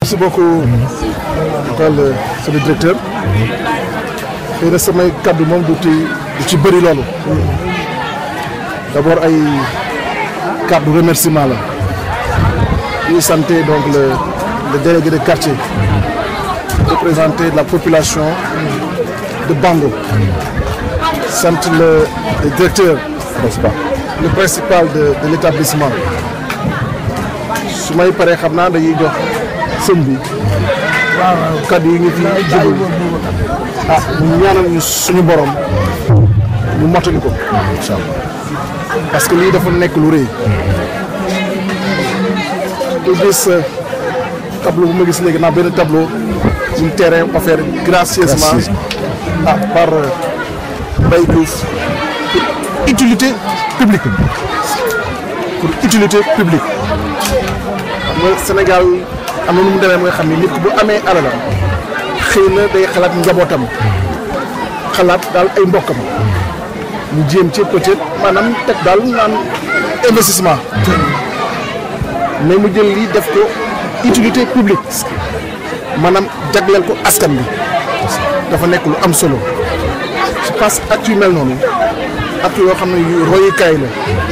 merci beaucoup Paul sama directeur xëy na samay kaddu moom du ci du ci bëri loolu d'abord ay kaddu remerciement la ñuy santé donc le le délégué de quartier représenté de la population de Bango sant le le directeur principal le principal de de l'établissement su may paree xam naa dañuy jox sëñ bi kaddu yi ñu fi jubal ah ñu ñaanal ñu suñu borom ñu mottali ko incha allah parce que lii dafa nekk lu rëy te gis tableau bu ma gis léegi naa benn tableau un terrain offert gracieusement ah par Mbaye Diouf pour utilité publique pour utilité publique mooy Sénégal am na nu mu demee mooy xam ni nit ku bu amee alalam xëy na day xalaat njabootam xalaat daal ay mbokkam ñu jéem ci peut-être maanaam teg daal naan investissement mais mu jël lii def ko utilité publique maanaam jagleel ko askan bi dafa nekk lu am solo je pense acte yu mel noonu acte yoo xam ne yu royukaay la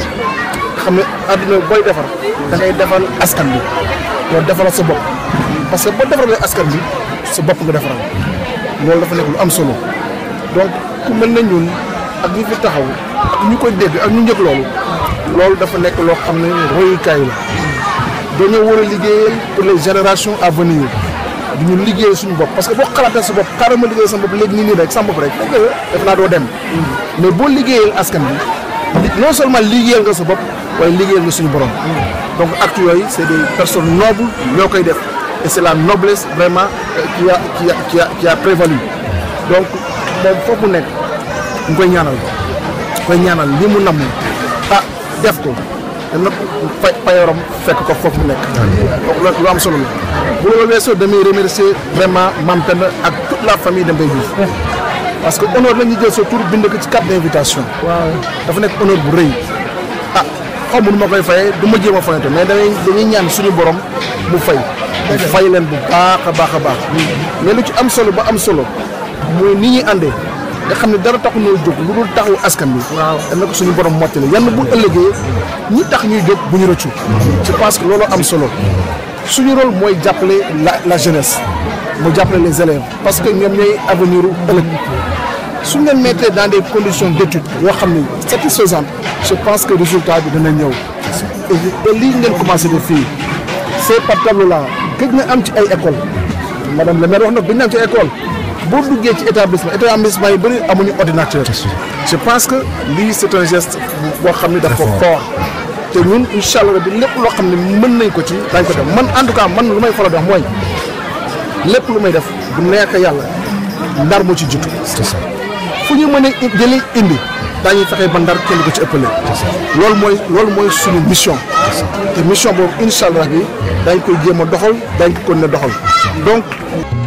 xam ne àdduna booy defar da ngay defal askan bi yow defaral sa bopp parce que boo defaralee askan bi sa bopp nga defaral loolu dafa nekk lu am solo donc ku mel na ñun ak ñi fi taxaw ak ñu koy dégg ak ñu njëkk loolu loolu dafa nekk loo xam ne royukaay la dañoo war a liggéeyal pour les générations à venir du ñu liggéeyal suñu bopp parce que boo xalaatee sa bopp xaaral ma liggéeyal sa bopp léegi nii nii rek sa bopp rek dëgg la def naa doo dem mais boo liggéeyal askan bi non seulement liggéeyal nga sa bopp waaye liggéeyal nga suñu borom donc actes yooyu c' est des personnes nobles ñoo koy def et c' est la noblesse vraiment qui a qui a qui a qui a prévalu donc moom foofu nekk ñu koy ñaanal koy ñaanal li mu namm ah def ko te nag fay payoram fekk ko foofu mu nekk. donc loolu lu am solo la bu loolu weesoo damay remercier vraiment Mame Penda ak toute la famille de Mbaye Diouf parce que honneur la ñu jël sa tur bind ko ci carte d' invitation. waaw dafa nekk honneur bu rëy. ah xaw ma nu ma koy fayee du ma jéem a fayante mais dañuy dañuy ñaan suñu borom mu fay. mu fay leen bu baax a baax a baax. mais lu ci am solo ba am solo mooy ni ñuy àndee. nga xam ne dara taxu ñoo jóg lu dul taxawu askan bi. waaw dana ko suñu borom mottali yan bu ëllëgee ñi tax ñuy jóg bu ñu rëccu. je pense que loolu am solo suñu rôle mooy jàppale la la jeunesse mu jàppale les élèves parce que ñoom ñooy avenir u ëllëg suñ leen mettre dans des conditions d' étude yoo xam ne satisfaisantes je pense que résultat bi dana ñëw. et lii ngeen commencé def fii ces par tableau là gëj na am ci ay école madame le maire wax na gëj na am ci école. boo duggee ci établissement établissement yi bëri amuñu ordinateur je pense que lii c' est un geste boo xam ne dafa fort te ñun incha allah bi lépp loo xam ne mën nañ ko ci dañ ko def man en tout cas man lu may faral di wax mooy lépp lu may def bu neexee yàlla ndar moo ci jiitu fu ñu mën a jëli indi daañuy fexe ba ndar kenn ko ci ëppale loolu mooy loolu mooy suñu mission te mission boobu incha allah bi dañ koy jéem a doxal dañ ko kon ne doxal donc